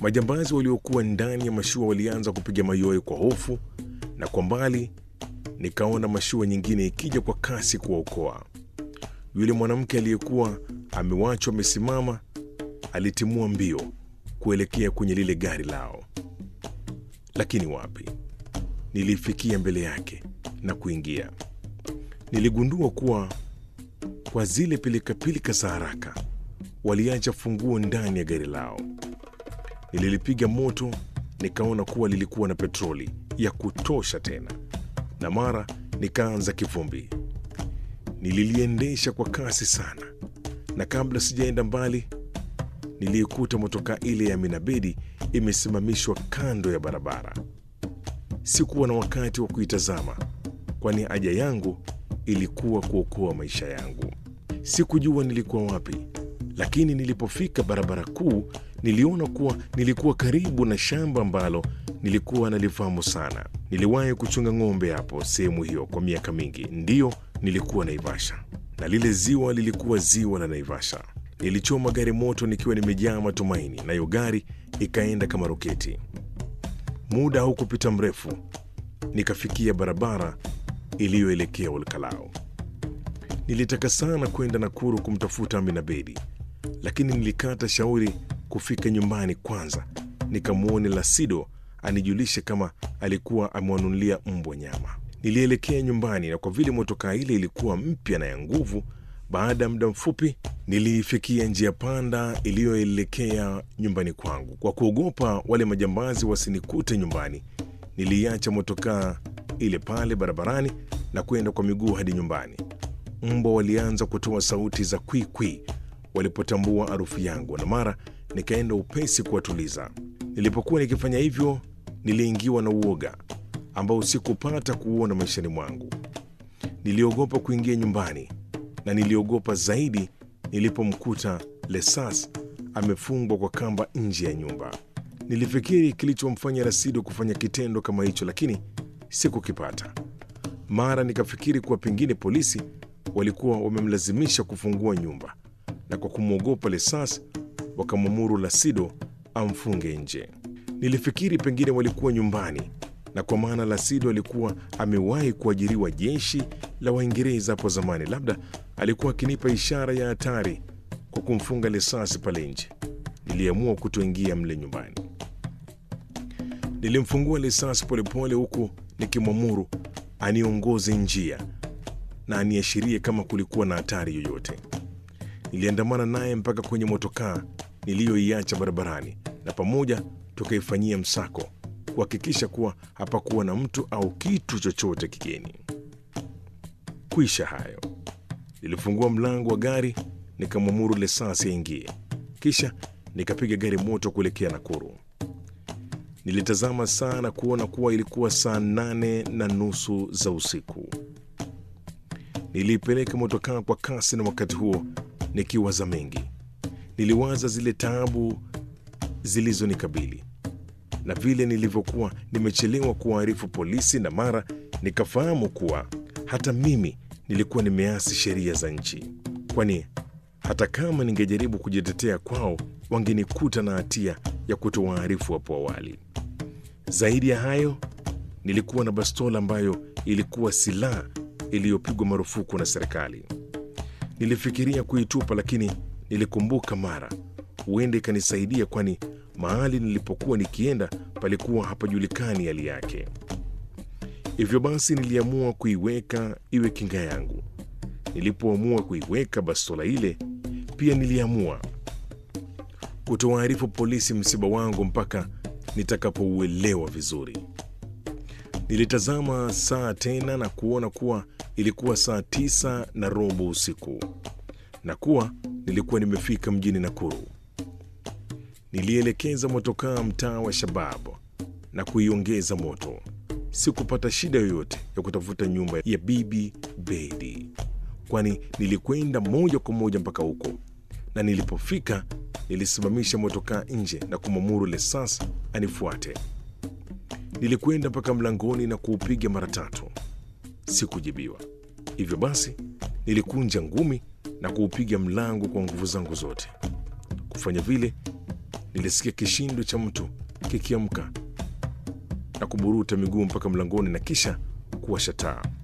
Majambazi waliokuwa ndani ya mashua walianza kupiga mayowe kwa hofu, na kwa mbali nikaona mashua nyingine ikija kwa kasi kuwaokoa. Yule mwanamke aliyekuwa amewachwa amesimama alitimua mbio kuelekea kwenye lile gari lao, lakini wapi! Nilifikia mbele yake na kuingia. Niligundua kuwa kwa zile pilikapilika za haraka waliacha funguo ndani ya gari lao. Nililipiga moto, nikaona kuwa lilikuwa na petroli ya kutosha tena, na mara nikaanza kivumbi. Nililiendesha kwa kasi sana, na kabla sijaenda mbali, niliikuta motokaa ile ya Minabedi imesimamishwa kando ya barabara. Sikuwa na wakati wa kuitazama, kwani haja yangu ilikuwa kuokoa maisha yangu. Sikujua nilikuwa wapi, lakini nilipofika barabara kuu niliona kuwa nilikuwa karibu na shamba ambalo nilikuwa nalifahamu sana. Niliwahi kuchunga ng'ombe hapo sehemu hiyo kwa miaka mingi. Ndiyo, nilikuwa Naivasha na lile ziwa lilikuwa ziwa la Naivasha. Nilichoma gari moto nikiwa nimejaa matumaini, nayo gari ikaenda kama roketi. Muda haukupita mrefu, nikafikia barabara iliyoelekea Olkalao. Nilitaka sana kwenda Nakuru kumtafuta Amina Bedi, lakini nilikata shauri kufika nyumbani kwanza nikamwone Lasido anijulishe kama alikuwa amewanunulia mbwa nyama. Nilielekea nyumbani, na kwa vile motokaa ile ilikuwa mpya na ya nguvu, baada ya muda mfupi niliifikia njia panda iliyoelekea nyumbani kwangu. Kwa kuogopa wale majambazi wasinikute nyumbani, niliiacha motokaa ile pale barabarani na kwenda kwa miguu hadi nyumbani. Mbwa walianza kutoa sauti za kwikwi walipotambua harufu yangu, na mara nikaenda upesi kuwatuliza. Nilipokuwa nikifanya hivyo, niliingiwa na uoga ambao sikupata kuuona maishani mwangu. Niliogopa kuingia nyumbani, na niliogopa zaidi nilipomkuta Lesas amefungwa kwa kamba nje ya nyumba. Nilifikiri kilichomfanya Rasido kufanya kitendo kama hicho, lakini sikukipata. Mara nikafikiri kuwa pengine polisi walikuwa wamemlazimisha kufungua nyumba, na kwa kumwogopa Lesas wakamwamuru Lasido amfunge nje. Nilifikiri pengine walikuwa nyumbani, na kwa maana Lasido alikuwa amewahi kuajiriwa jeshi la Waingereza hapo zamani, labda alikuwa akinipa ishara ya hatari kwa kumfunga Lesasi pale nje. Niliamua kutoingia mle nyumbani. Nilimfungua Lesasi polepole, huku nikimwamuru aniongoze njia na aniashirie kama kulikuwa na hatari yoyote. Niliandamana naye mpaka kwenye motokaa niliyoiacha barabarani, na pamoja tukaifanyia msako kuhakikisha kuwa hapakuwa na mtu au kitu chochote kigeni. Kwisha hayo, nilifungua mlango wa gari nikamwamuru Lesasi aingie, kisha nikapiga gari moto kuelekea Nakuru. Nilitazama saa na kuona kuwa ilikuwa saa nane na nusu za usiku. Niliipeleka motokaa kwa kasi, na wakati huo nikiwaza mengi. Niliwaza zile taabu zilizonikabili na vile nilivyokuwa nimechelewa kuwaarifu polisi, na mara nikafahamu kuwa hata mimi nilikuwa nimeasi sheria za nchi, kwani hata kama ningejaribu kujitetea kwao wangenikuta na hatia ya kutowaarifu hapo awali. Zaidi ya hayo, nilikuwa na bastola ambayo ilikuwa silaha iliyopigwa marufuku na serikali. Nilifikiria kuitupa, lakini nilikumbuka mara huenda ikanisaidia, kwani mahali nilipokuwa nikienda palikuwa hapajulikani hali yake. Hivyo basi niliamua kuiweka iwe kinga yangu. Nilipoamua kuiweka bastola ile, pia niliamua kutowaarifu polisi msiba wangu mpaka nitakapouelewa vizuri. Nilitazama saa tena na kuona kuwa ilikuwa saa tisa na robo usiku na kuwa nilikuwa nimefika mjini Nakuru. Nilielekeza motokaa mtaa wa Shabab na kuiongeza moto. Sikupata shida yoyote ya kutafuta nyumba ya Bibi Bedi, kwani nilikwenda moja kwa moja mpaka huko, na nilipofika nilisimamisha motokaa nje na kumwamuru Lesas anifuate. Nilikwenda mpaka mlangoni na kuupiga mara tatu, sikujibiwa. Hivyo basi nilikunja ngumi na kuupiga mlango kwa nguvu zangu zote. Kufanya vile nilisikia kishindo cha mtu kikiamka na kuburuta miguu mpaka mlangoni na kisha kuwasha taa.